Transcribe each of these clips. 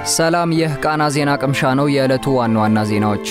ሰላም፣ ይህ ቃና ዜና ቅምሻ ነው። የዕለቱ ዋና ዋና ዜናዎች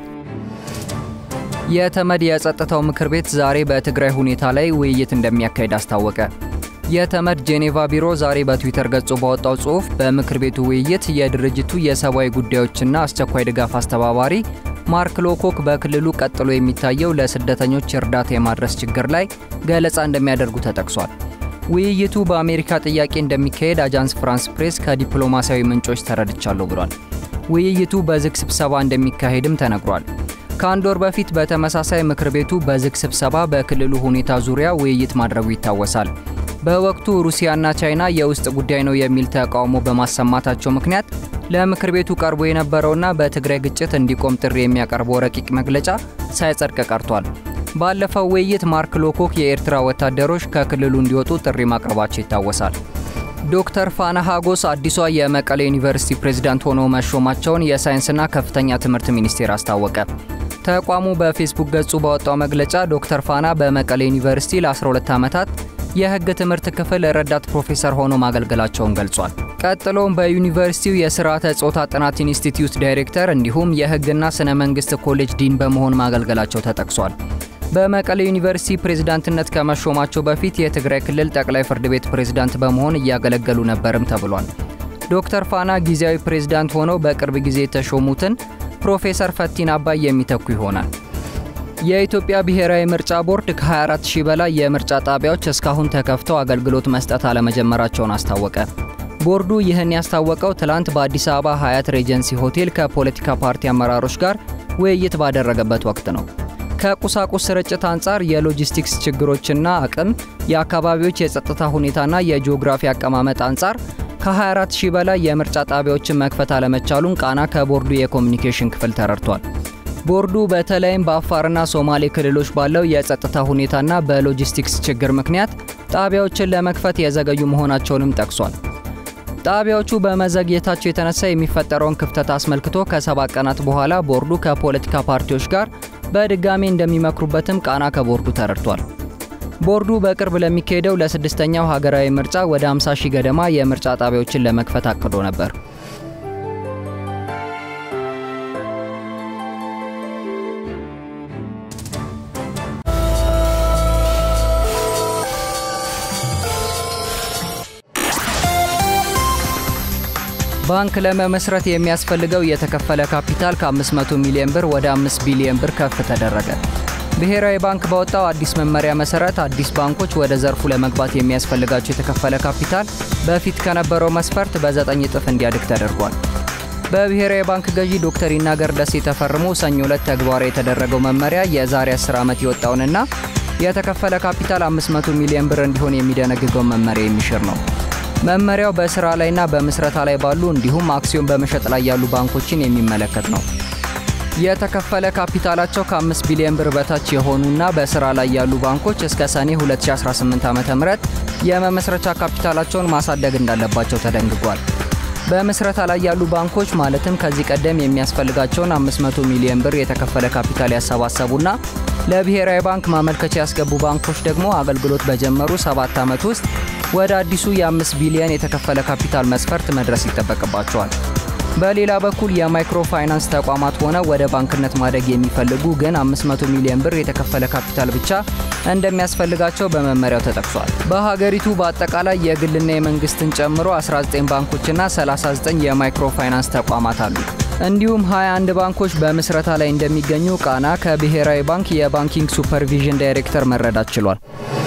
የተመድ የጸጥታው ምክር ቤት ዛሬ በትግራይ ሁኔታ ላይ ውይይት እንደሚያካሂድ አስታወቀ። የተመድ ጄኔቫ ቢሮ ዛሬ በትዊተር ገጹ ባወጣው ጽሑፍ በምክር ቤቱ ውይይት የድርጅቱ የሰብአዊ ጉዳዮችና አስቸኳይ ድጋፍ አስተባባሪ ማርክ ሎኮክ በክልሉ ቀጥሎ የሚታየው ለስደተኞች እርዳታ የማድረስ ችግር ላይ ገለጻ እንደሚያደርጉ ተጠቅሷል። ውይይቱ በአሜሪካ ጥያቄ እንደሚካሄድ አጃንስ ፍራንስ ፕሬስ ከዲፕሎማሲያዊ ምንጮች ተረድቻለሁ ብሏል። ውይይቱ በዝግ ስብሰባ እንደሚካሄድም ተነግሯል። ከአንድ ወር በፊት በተመሳሳይ ምክር ቤቱ በዝግ ስብሰባ በክልሉ ሁኔታ ዙሪያ ውይይት ማድረጉ ይታወሳል። በወቅቱ ሩሲያና ቻይና የውስጥ ጉዳይ ነው የሚል ተቃውሞ በማሰማታቸው ምክንያት ለምክር ቤቱ ቀርቦ የነበረውና በትግራይ ግጭት እንዲቆም ጥሪ የሚያቀርበው ረቂቅ መግለጫ ሳይጸድቅ ቀርቷል። ባለፈው ውይይት ማርክ ሎኮክ የኤርትራ ወታደሮች ከክልሉ እንዲወጡ ጥሪ ማቅረባቸው ይታወሳል። ዶክተር ፋና ሀጎስ አዲሷ የመቀሌ ዩኒቨርሲቲ ፕሬዝዳንት ሆነው መሾማቸውን የሳይንስና ከፍተኛ ትምህርት ሚኒስቴር አስታወቀ። ተቋሙ በፌስቡክ ገጹ ባወጣው መግለጫ ዶክተር ፋና በመቀሌ ዩኒቨርሲቲ ለ12 ዓመታት የሕግ ትምህርት ክፍል ረዳት ፕሮፌሰር ሆኖ ማገልገላቸውን ገልጿል። ቀጥሎም በዩኒቨርሲቲው የስርዓተ ጾታ ጥናት ኢንስቲትዩት ዳይሬክተር እንዲሁም የሕግና ስነ መንግስት ኮሌጅ ዲን በመሆን ማገልገላቸው ተጠቅሷል። በመቀሌ ዩኒቨርሲቲ ፕሬዝዳንትነት ከመሾማቸው በፊት የትግራይ ክልል ጠቅላይ ፍርድ ቤት ፕሬዝዳንት በመሆን እያገለገሉ ነበርም ተብሏል። ዶክተር ፋና ጊዜያዊ ፕሬዝዳንት ሆነው በቅርብ ጊዜ የተሾሙትን ፕሮፌሰር ፈቲን አባይ የሚተኩ ይሆናል። የኢትዮጵያ ብሔራዊ ምርጫ ቦርድ ከ24 ሺህ በላይ የምርጫ ጣቢያዎች እስካሁን ተከፍተው አገልግሎት መስጠት አለመጀመራቸውን አስታወቀ። ቦርዱ ይህን ያስታወቀው ትላንት በአዲስ አበባ ሀያት ሬጀንሲ ሆቴል ከፖለቲካ ፓርቲ አመራሮች ጋር ውይይት ባደረገበት ወቅት ነው። ከቁሳቁስ ስርጭት አንጻር የሎጂስቲክስ ችግሮችና አቅም፣ የአካባቢዎች የጸጥታ ሁኔታና የጂኦግራፊ አቀማመጥ አንጻር ከ24 ሺህ በላይ የምርጫ ጣቢያዎችን መክፈት አለመቻሉን ቃና ከቦርዱ የኮሚኒኬሽን ክፍል ተረድቷል። ቦርዱ በተለይም በአፋርና ሶማሌ ክልሎች ባለው የጸጥታ ሁኔታና በሎጂስቲክስ ችግር ምክንያት ጣቢያዎችን ለመክፈት የዘገዩ መሆናቸውንም ጠቅሷል። ጣቢያዎቹ በመዘግየታቸው የተነሳ የሚፈጠረውን ክፍተት አስመልክቶ ከሰባት ቀናት በኋላ ቦርዱ ከፖለቲካ ፓርቲዎች ጋር በድጋሚ እንደሚመክሩበትም ቃና ከቦርዱ ተረድቷል። ቦርዱ በቅርብ ለሚካሄደው ለስድስተኛው ሀገራዊ ምርጫ ወደ 50 ሺህ ገደማ የምርጫ ጣቢያዎችን ለመክፈት አቅዶ ነበር። ባንክ ለመመስረት የሚያስፈልገው የተከፈለ ካፒታል ከ500 ሚሊዮን ብር ወደ 5 ቢሊዮን ብር ከፍ ተደረገ። ብሔራዊ ባንክ ባወጣው አዲስ መመሪያ መሰረት አዲስ ባንኮች ወደ ዘርፉ ለመግባት የሚያስፈልጋቸው የተከፈለ ካፒታል በፊት ከነበረው መስፈርት በዘጠኝ እጥፍ እንዲያድግ ተደርጓል። በብሔራዊ ባንክ ገዢ ዶክተር ይናገር ደሴ ተፈርሞ ሰኞ ዕለት ተግባራዊ የተደረገው መመሪያ የዛሬ 10 ዓመት የወጣውንና የተከፈለ ካፒታል 500 ሚሊዮን ብር እንዲሆን የሚደነግገውን መመሪያ የሚሽር ነው። መመሪያው በስራ ላይና በምስረታ ላይ ባሉ እንዲሁም አክሲዮን በመሸጥ ላይ ያሉ ባንኮችን የሚመለከት ነው። የተከፈለ ካፒታላቸው ከ5 ቢሊዮን ብር በታች የሆኑና በስራ ላይ ያሉ ባንኮች እስከ ሰኔ 2018 ዓ.ም የመመስረቻ ካፒታላቸውን ማሳደግ እንዳለባቸው ተደንግጓል። በምስረታ ላይ ያሉ ባንኮች ማለትም ከዚህ ቀደም የሚያስፈልጋቸውን 500 ሚሊዮን ብር የተከፈለ ካፒታል ያሰባሰቡና ለብሔራዊ ባንክ ማመልከቻ ያስገቡ ባንኮች ደግሞ አገልግሎት በጀመሩ ሰባት ዓመት ውስጥ ወደ አዲሱ የ5 ቢሊዮን የተከፈለ ካፒታል መስፈርት መድረስ ይጠበቅባቸዋል። በሌላ በኩል የማይክሮ ፋይናንስ ተቋማት ሆነ ወደ ባንክነት ማደግ የሚፈልጉ ግን 500 ሚሊዮን ብር የተከፈለ ካፒታል ብቻ እንደሚያስፈልጋቸው በመመሪያው ተጠቅሷል። በሀገሪቱ በአጠቃላይ የግልና የመንግስትን ጨምሮ 19 ባንኮችና 39 የማይክሮ ፋይናንስ ተቋማት አሉ። እንዲሁም 21 ባንኮች በምስረታ ላይ እንደሚገኙ ቃና ከብሔራዊ ባንክ የባንኪንግ ሱፐርቪዥን ዳይሬክተር መረዳት ችሏል።